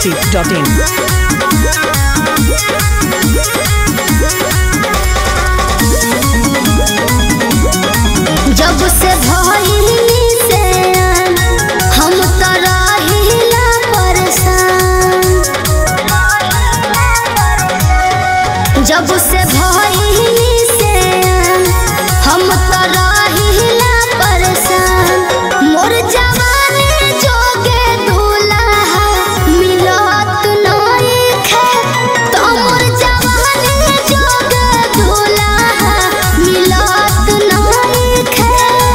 masti.in. जब से भइली से हम त रहिला परेशान जब से भइली से हम त रहिला परेशान मोर जवानी जोगे दूल्हा मिलत नइखे तो मोर जवानी जोगे दूल्हा मिलत नइखे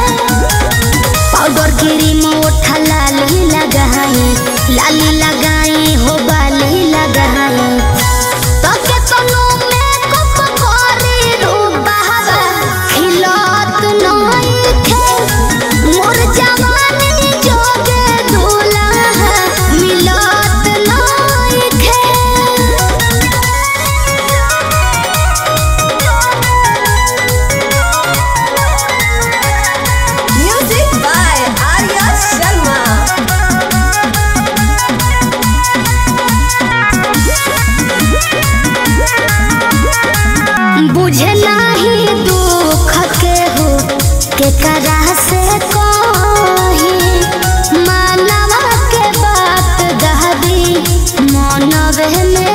पाउडर क्रीम ओठा लाली लगाई लाली लगाई हो बाली लगाई तो केतनो मेकअप करी रूबावा खिलत नइखे मोर जवानी जोगे दूल्हा मिलत नइखे Music by Arya Sharma. बुझे नाही दुख के हो के करा से कही मानवा के बात दहबी मनवे में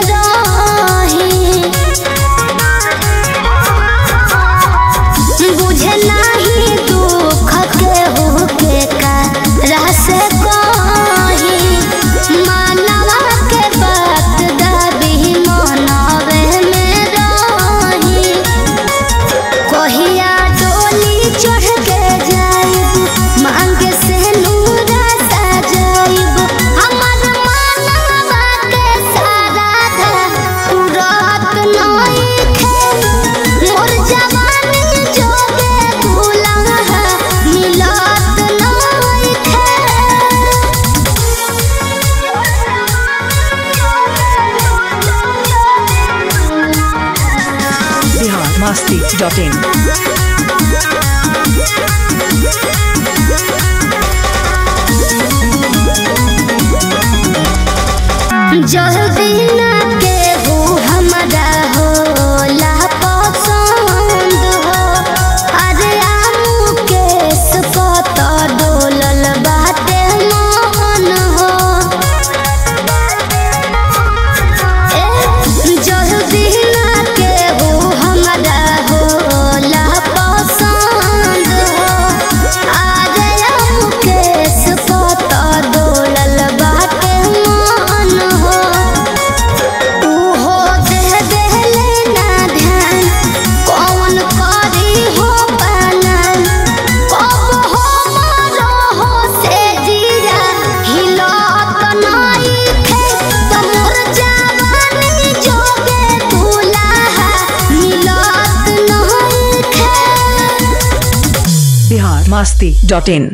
रही बुझे नाही दुख के हो के करा से कही मानवा के बात दहबी मनवे में रही कहिया डोली चढ़ के जाइब मांगे से नूरा सजाइब हमर मानवा के सारा धा उड़त नइखे मोर जवानी जोगे दुल्हा मिलत नइखे Bihar masti.in. जल्दी ना के हो हमारा होला पसंद हो अरे आमू केस पत डोलल बाटे मन हो ए, जल्दी ना के हो हमारा होला पसंद हो अरे आमू केस पत डोलल बाटे मन हो उहो दे देले ना ध्यान कौन करी हो पालन कब हो मरो हो से जीरा हिलत नइखे तमोर जवानी जोगे दुल्हा मिलत नइखे Bihar masti.in.